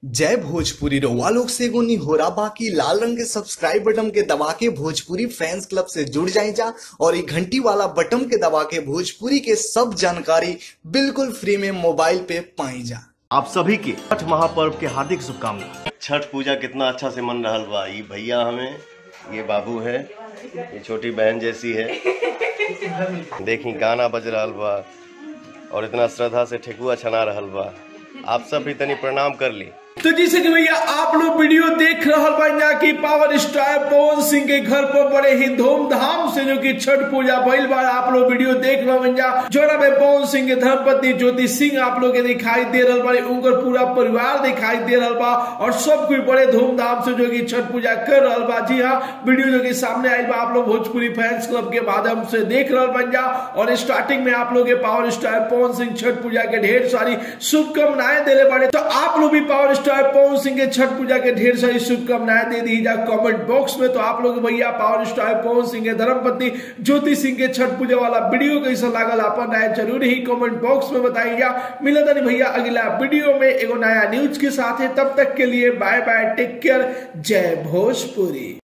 जय भोजपुरी रउआ लोग से एगो निहोरा बाकी लाल रंग के सब्सक्राइब बटन के दबा के भोजपुरी फैंस क्लब से जुड़ जाए जा और ये घंटी वाला बटन के दबा के भोजपुरी के सब जानकारी बिल्कुल फ्री में मोबाइल पे पाई जा आप सभी के छठ महापर्व के हार्दिक शुभकामनाएं छठ पूजा कितना अच्छा से मन रहल बा ये भैया हमें ये बाबू है ये छोटी बहन जैसी है देखी गाना बज रहल बा और इतना श्रद्धा से ठेकुआ छना रहल बा आप सब भी तनी प्रणाम कर ली तो जैसे कि भैया आप लोग वीडियो देख रहल बा कि पावर स्टार पवन सिंह के घर पर बड़े ही धूमधाम से जो कि छठ पूजा भइल बा आप लोग वीडियो देख रहल बा जोड़ा में पवन सिंह के धर्मपत्नी ज्योति सिंह आप लोग के दिखाई दे रहल बा उनकर पूरा परिवार दिखाई दे रहल बा और सब कोई बड़े धूमधाम से जो कि छठ पूजा कर रहल बा जी हाँ वीडियो जो कि सामने आयल बा आप लोग भोजपुरी फैंस क्लब के माध्यम से देख रहल बन जा और स्टार्टिंग में आप लोग के पावर स्टार पवन सिंह छठ पूजा के ढेर सारी शुभकामनाएं देले बारे तो आप लोग भी पावर स्टार पवन सिंह के छठ पूजा के ढेर सारी शुभकामनाएं दे दी जा कमेंट बॉक्स में तो आप लोग भैया पावर स्टार पवन सिंह के धर्मपत्नी ज्योति सिंह के छठ पूजा वाला वीडियो कैसा लागल अपन राय जरूर ही कमेंट बॉक्स में बताइएगा मिला था भैया अगला वीडियो में एगो नया न्यूज के साथ है तब तक के लिए बाय बाय टेक केयर जय भोजपुरी